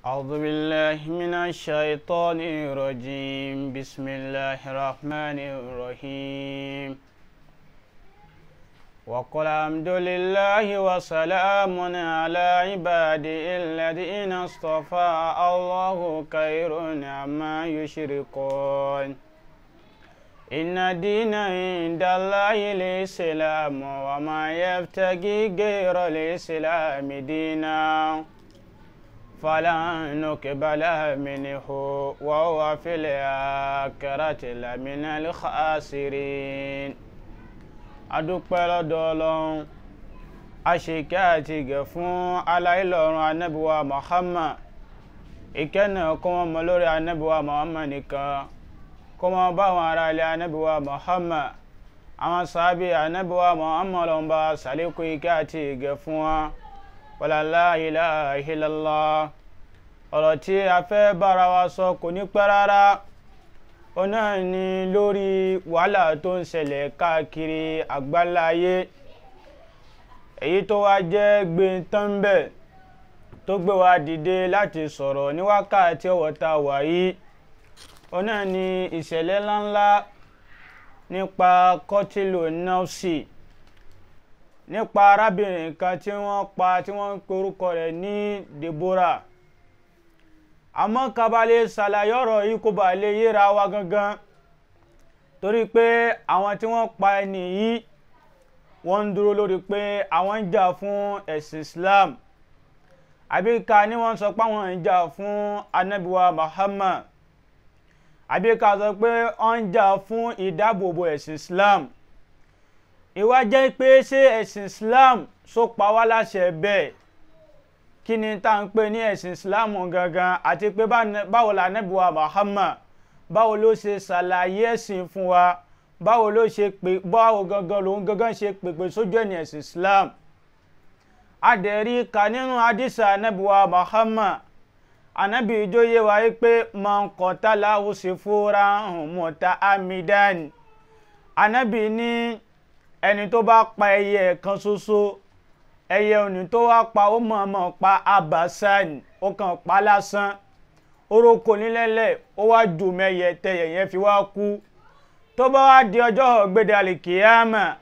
أعوذ بالله من الشيطان الرجيم بسم الله الرحمن الرحيم وقل الحمد لله وسلام على عباده الذين اصطفى الله خير عما يشركون إن الدين عند الله الإسلام وما يبتغي غير الإسلام دينا فلن نقبل منه وهو في الآخرة لمن الخاسرين adúpẹ́ lọ́dọ̀ ọlọ́run aṣèké àti ìgẹ̀ fún aláìlọ́run anábíwá muhammad ìkẹ́nà kó wọn mọ lórí anábíwá muhammad nìkan kó wọn bá àwọn ará ilé anábíwá muhammad àwọn sábì anábíwá muhammad lọ́n bá sàlékún ìkẹ́ àti ìgẹ̀ fún wọn wàlálà ilaha illallah ọ̀rọ̀ tí a fẹ́ bára wa sọ kò ní pẹ́ rárá ó náà ni lórí wàhálà tó ń ṣẹlẹ̀ káàkiri àgbáláyé èyí tó wá jẹ́ gbẹ̀ntánbẹ̀ tó gbé wa dìde láti sọ̀rọ̀ ní wákàtí ọ̀wọ́ta wàyí ó náà ni ìṣẹ̀lẹ̀ ńláńlá nípa kọ́tìlù nọ́ọ̀sì nípa arábìnrin kan tí wọ́n pa tí wọ́n ń pe orúkọ rẹ̀ ní Deborah àmọ́ kabalẹ̀ ṣàlàyé ọ̀rọ̀ yìí kó bá lè yéra wa gangan torí pé àwọn tí wọ́n pa ẹni yìí wọ́n ń dúró lórí pé àwọn ń jà fún ẹ̀sìn Islam àbíká ni wọ́n sọ pé àwọn ń jà fún anabiwa Muhammad àbíká sọ pé wọ́n ń jà fún ìdáàbòbò ẹ̀sìn Islam ìwà jẹ́ pé ṣé ẹ̀sìn Islam sọ pa wá láṣẹ bẹ́ẹ̀ kí ni tá ń pè ní ẹ̀sìn islam gangan àti pé báwo la Ànábì wa Muhammad báwo ló ṣe ṣàlàyé ẹ̀sìn fún wa báwo ló ṣe pè báwo gangan lòun gangan ṣe pèpè sójú ẹni ẹ̀sìn islam adẹ̀rí ka nínú hadisa Ànábì wa Muhammad Ànábì ìjòyè wa yìí pé man qatala usfuran muta'ammidan Ànábì ní ẹni tó bá pa ẹyẹ kan ṣoṣo ẹyẹ òní tó wá pa ó mọ̀ọ́mọ̀ pa abasan ó kàn pa lásán orókò nílẹ̀lẹ̀ ó wá jù mẹ́yẹ tẹ̀yẹ̀ yẹn fi wá kú tó bá wá di ọjọ́ gbẹ̀dẹ̀ àlìkìyàmà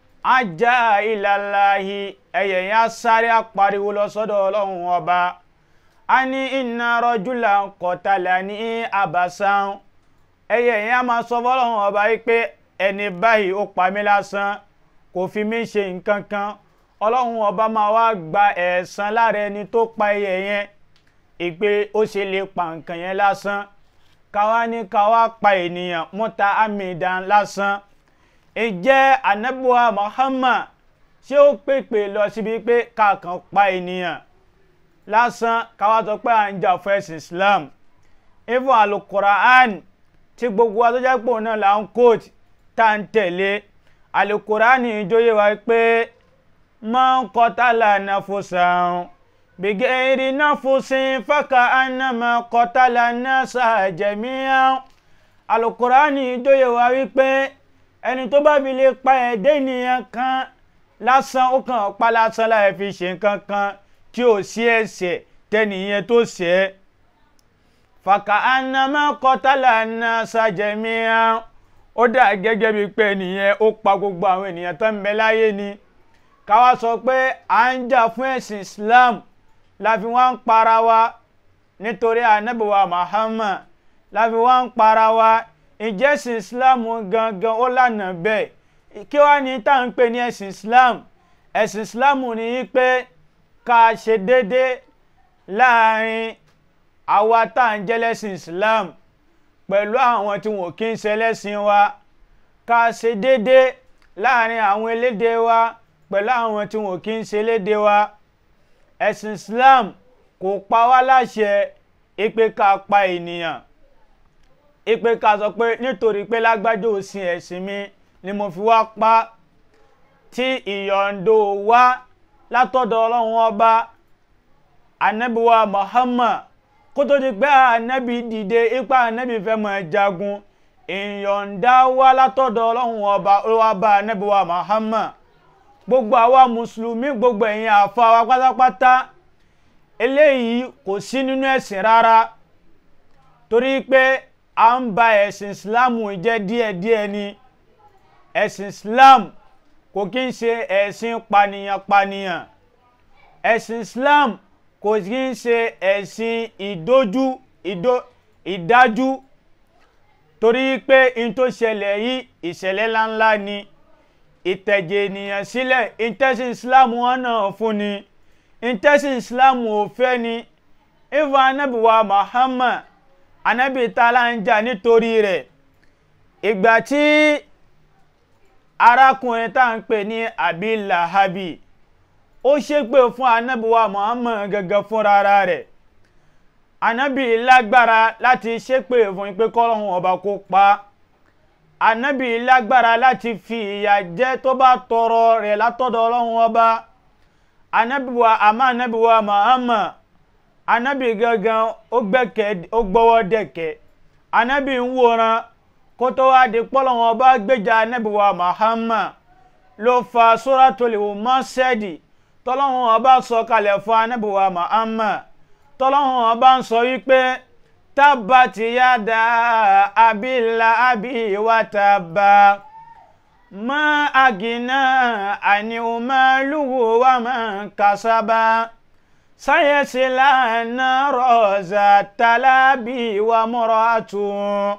ajá ìlàláhi ẹyẹ yẹn á sáré apariwo lọ sọ́dọ̀ ọlọ́run ọba a ní inna rajulan qatala ní abasan ẹyẹ yẹn á máa sọ fọlọ́run ọba yìí pé ẹni báyìí ó pa mí lásán kò fi mí ṣe nǹkan kan ọlọ́run ọba máa wá gba ẹ̀san lára ẹni tó pa ẹyẹ yẹn ìpè ó ṣe lè pa nǹkan yẹn lásán káwá ní káwá pa ènìyàn mọ́ta amidan lásán ìjẹ́ anabuwa Muhammad ṣé ó pèpè lọ síbi pé káàkan pa ènìyàn lásán káwá sọ pé à ń jà fún ẹ̀sìn Islam ifo alukura'an tí gbogbo atọ́jápò náà là ń kóòtù tá à ń tẹ̀lé alukura'an ìjọyè wa pé man qatala nafsan bighairi nafsin faka annama qatala nasa jami'an alukurani ìjòyè wa wípé ẹni tó bá fi lè pa ẹ̀dẹ́ ènìyàn kan lásán ó kàn pa lásán láì fi ṣe nǹkan kan tí ò sí ẹ̀ṣẹ̀ tẹ́nìyẹn tó ṣẹ̀ faka annama qatala nasa jami'an ó dà gẹ́gẹ́ bíi pé ẹnìyẹn ó pa gbogbo àwọn ènìyàn tó ń bẹ láyé ni káwa sọ pé à ń jà fún ẹ̀sìn islam la fi wá ń para wa nítorí anábìwá muhammad la fi wá ń para wa ìjẹ́sìn islam gangan ó lànà bẹ́ẹ̀ kí wá ní tá à ń pè ní ẹ̀sìn islam ẹ̀sìn islam ní í pé ká ṣe déédé láàrin àwa tá à ń jẹ́ lẹ́sìn islam pẹ̀lú àwọn tí wọn kì í ṣe lẹ́sìn wa ká ṣe déédé láàrin àwọn elédè wa pẹ̀lú àwọn tí wọn kì í ṣe léde wa ẹ̀sìn Islam kò pa wá láṣẹ ipe ká pa ènìyàn ipe ká sọ pé nítorí pé lágbájá òsìn ẹ̀sìn mi ni mo fi wá pa tí ìyọ̀ǹdo wá látọ̀dọ̀ ọlọ́run ọba anabiwa Muhammad kó tó di pé anabi dìde ipa anabi fẹ́ máa jagun ìyọ̀ǹda wá látọ̀dọ̀ ọlọ́run ọba ó wá bá anabiwa Muhammad gbogbo àwa mùsùlùmí gbogbo ẹ̀yin àfa wa pátápátá eléyìí kò sí nínú ẹ̀sìn rárá torí pé à ń ba ẹ̀sìn islam jẹ́ díẹ̀díẹ̀ ni ẹ̀sìn islam kò kí ń ṣe ẹ̀sìn pànìyàn-pànìyàn ẹ̀sìn islam kò kí ń ṣe ẹ̀sìn ìdójú ìdó ìdájú torí pé n tó ṣẹlẹ̀ yìí ìṣẹ̀lẹ̀ ńláńlá ni ìtẹ̀jẹ̀ ènìyàn sílẹ̀ ìtẹ̀sìn islam wọn náà fún ni ìtẹ̀sìn islam ò fẹ́ ni ìfọ̀ anábìwá muhammad anábì tààlà ń jà nítorí rẹ̀ ìgbà tí arákùnrin tá à ń pè ní abi lahabi ó ṣépè fún anábìwá muhammad gẹ́gẹ́ fúnra rẹ̀ anábì lágbára láti ṣépè fún pé kọ́lọ́hún ọba kó pa anábì lágbára láti fi ìyà jẹ tó bá tọrọ rẹ̀ látọ̀dọ̀ ọlọ́hún ọba anábìwá àmọ́ anábìwá muhammad anábì gangan ó gbẹ́kẹ̀ ó gbọ́wọ́ dẹ̀kẹ̀ anábì ń wòran kó tó wá di pọ́lọ́hún ọba gbèjà anábìwá muhammad ló fa suratul Masad tọ́lọ́hún ọba sọ kalẹ̀ fún anábìwá muhammad tọ́lọ́hún ọba ń sọ wípé tábàtì yáda abílà abí wa tábà má àgìnà àníwòmálùwò wa máa kásábà sáyẹ̀sílà rọ̀ọ̀zà tálábì wa mọ́rọ̀ àtún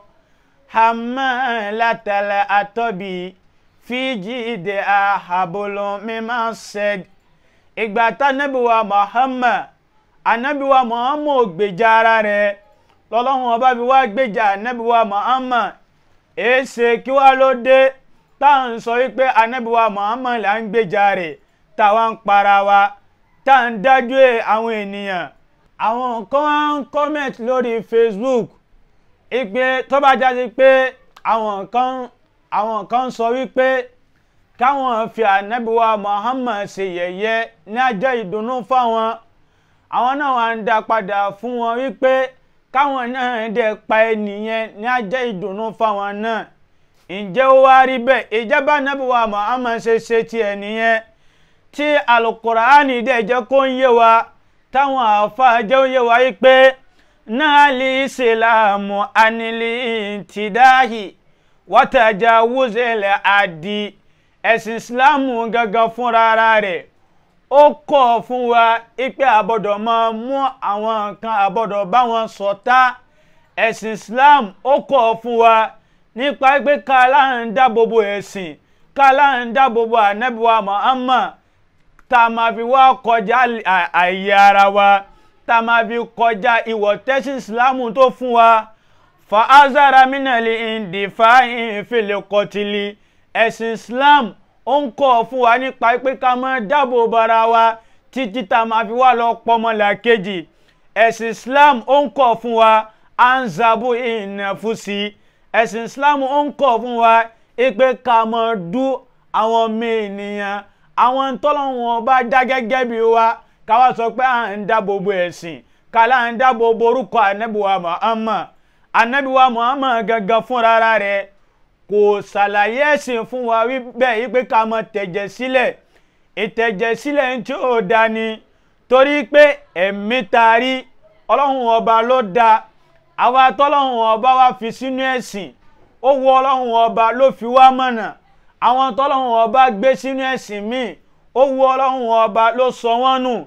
hàmà látàlẹ̀ àtọ́bì fíjì ìdè àhàbọ̀lọ́ mímọ́ sẹ́d ìgbà tánábìwá Muhammad anabiwa muhammad gbèjà ara rẹ̀ lọ́lọ́run ọba bí wá gbèjà anabiwa muhammad èsè kí wá ló dé tá à ń sọ wípé anabiwa muhammad là ń gbèjà rẹ̀ táwa ń para wa tá à ń dájú àwọn ènìyàn àwọn kan wá ń comment lórí facebook ìpè tó bá jáde pé àwọn kan àwọn kan sọ wípé káwọn fi anabiwa muhammad ṣe yẹ̀yẹ́ ní ajẹ́ ìdùnnú fáwọn àwọn náà wà ń dá padà fún wọn wípé káwọn náà dẹ̀ pa ẹnìyẹn ní ajẹ́ ìdùnnú fáwọn náà ǹjẹ́ ó wá rí bẹ́ẹ̀ ìjọba nàbíwá Muhammad ṣe ṣe tiẹ̀ nìyẹn tí alukuraani dẹ̀ jẹ́ kó ń yé wa táwọn àáfàá jẹ́ ó yé wa wípé náà lè ìsìlámù anilí tìdáhì wọ́tàjà wúzẹ̀lẹ̀ àdì ẹ̀sìn ìsìlámù gangan fúnra rẹ̀ ó kọ̀ fún wa ipe àbọ̀dọ̀ máa mú àwọn nǹkan àbọ̀dọ̀ bá wọn ṣọ̀tá ẹ̀sìn Islam ó kọ̀ fún wa nípa pé kálá ń dáàbòbò ẹ̀sìn kálá ń dáàbòbò ànábìwá Muhammad tá a máa fi wá kọjá àyè ara wa tá a máa fi kọjá ìwọ̀ tẹ́sí Islam tó fún wa fa azara minali indifa ìfìlẹ̀ kọtìlì ẹ̀sìn Islam ó ń kọ́ fún wa nípa pé ká máa dáàbò bara wa títí tá a máa fi wá lọ pọmọlà kejì ẹ̀sìn Islam ó ń kọ́ fún wa anzabu ìnàfúsì ẹ̀sìn Islam ó ń kọ́ fún wa pé ká máa dú àwọn ọmọ ènìyàn àwọn tọ́lọ́wọ́n bá dá gẹ́gẹ́ bí wa ká wá sọ pé à ń dáàbò bo ẹ̀sìn ká là ń dáàbò bo orúkọ ànábìwá Muhammad ànábìwá Muhammad gangan fúnra rẹ̀ kò ṣàlàyé ẹ̀sìn fún wa bẹ́ẹ̀ yí pé ká mọ tẹ̀jẹ̀ sílẹ̀ ìtẹ̀jẹ̀ sílẹ̀ ń tí ò da ni torí pé ẹ̀mí taari ọlọ́run ọba ló da àwa tọ́lọ́run ọba wa fi sínú ẹ̀sìn ó wọ ọlọ́run ọba ló fi wá mọ̀nà àwọn tọ́lọ́run ọba gbé sínú ẹ̀sìn míì ó wọ ọlọ́run ọba ló sọ wọ́n nù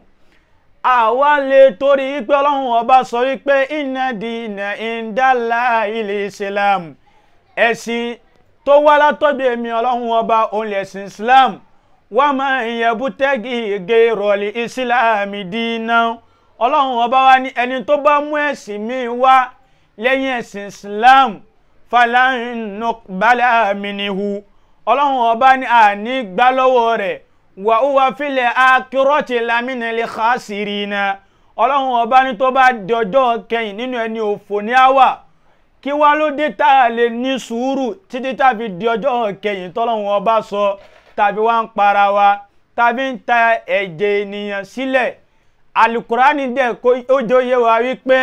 àwa lè torí pé ọlọ́run ọba sọ wípé inna dina indala ilẹ̀ islam ẹ̀sìn tó wá látọ̀dọ̀ èmi ọlọ́run ọba òun lẹ̀sìn islam wà máa ń yẹbu tẹ́gì ege rọ̀lì ìsìláàmì dínà ọlọ́run ọba wa ní ẹni tó bá mú ẹ̀sìn míì wá lẹ́yìn ẹ̀sìn islam falanu balẹ̀ àmìnihu ọlọ́run ọba ní àní gbá lọ́wọ́ rẹ̀ wà ó wá filẹ̀ akérọ́tì lámìnàlẹ̀ khasirina ọlọ́run ọba ní tó bá dọjọ́ kẹyìn nínú ẹni òfò ní àwà kí wá ló dé tá a lè ní sùúrù títí tàbí di ọjọ́ kẹyìn tọ́lọ́run ọba sọ tàbí wá ń para wa tàbí ń ta ẹ̀jẹ̀ ènìyàn sílẹ̀ alukurani dẹ̀ kó ó jóye wa wípé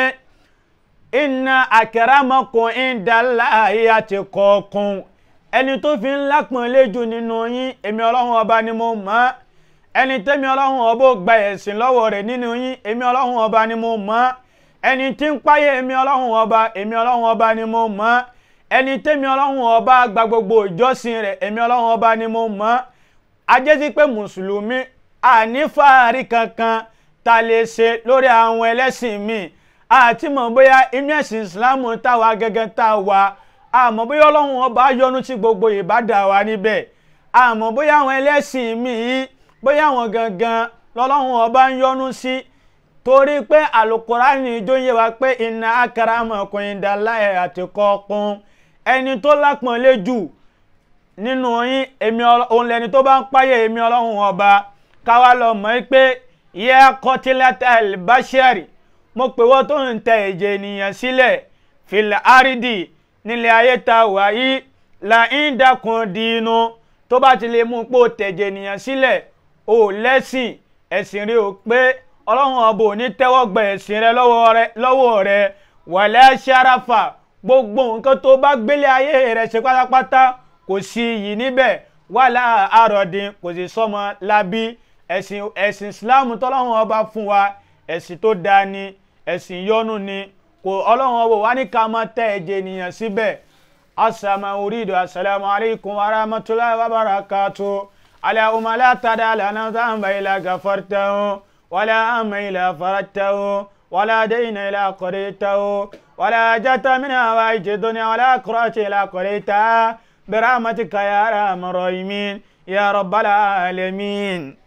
inna akramakum indallahi atqakum ẹni tó fi ń lápọ̀nlé jù nínú yín èmi ọlọ́run ọba ni mo mọ̀ ẹni tẹ́mi ọlọ́run ọba ò gba ẹ̀sìn lọ́wọ́ rẹ̀ nínú yín èmi ọlọ́run ọba ni mo mọ̀ ẹni tí ń páyé èmi ọlọ́run ọba èmi ọlọ́run ọba ni mo mọ̀ ẹni tẹ́mi ọlọ́run ọba gba gbogbo ìjọsìn rẹ̀ èmi ọlọ́run ọba ni mo mọ̀ ajẹ́sí pé mùsùlùmí ànífàárí kankan ta lè ṣe lórí àwọn ẹlẹ́sìn míì àti mọ̀ bóyá inú ẹ̀sìn ìsìlámù táwa gẹ́gẹ́ tá a wà àmọ́ bóyá ọlọ́run ọba yọ́nú sí gbogbo ìbádà wa níbẹ̀ àmọ́ bóyá àwọn ẹlẹ́sìn míì bóyá àwọn gangan lọ́lọ́run ọba ń yọ́nú sí torí pé àlùkùránì ìjọ yẹ wa pé inna akramakum indallahi atqakum ẹni tó lápọ̀nlé jù nínú yín èmi òun lẹni tó bá ń páyà èmi ọlọ́run ọba káwa lọ mọ̀ pé yẹ qatilatal bashari mo pè wọ́n tó ń tẹ ẹ̀jẹ̀ ènìyàn sílẹ̀ fil aridi nílẹ̀ ayé ta wà yìí là ń dákun dínú tó bá ti lè mú pò tẹ̀jẹ̀ ènìyàn sílẹ̀ ò lẹ́sìn ẹ̀sìn rí o pé ọlọ́run ọba ò ní tẹ́wọ́ gba ẹ̀sìn rẹ lọ́wọ́ rẹ wàlẹ́ ṣarafa gbogbo nǹkan tó bá gbélé ayé rẹ ṣe pátápátá kò sí iyì níbẹ̀ wàlá àròdìn kò sì sọmọ lábí ẹ̀sìn ẹ̀sìn islam tọ́lọ́run ọba fún wa ẹ̀sìn tó dáa ni ẹ̀sìn yọ́nú ni kò ọlọ́run ọba wa ní ká máa tẹ ẹ̀jẹ̀ ènìyàn síbẹ̀ asàmà orídò assalamu alaikum wa rahmatullahi wa barakatuh allahumma la tada lana dhanba illa ghafartahu ولا أم إلى فرجته ولا دين إلى قريته ولا جت من هوائج الدنيا ولا قرأت إلى قريتها برحمتك يا أرحم الراحمين يا رب العالمين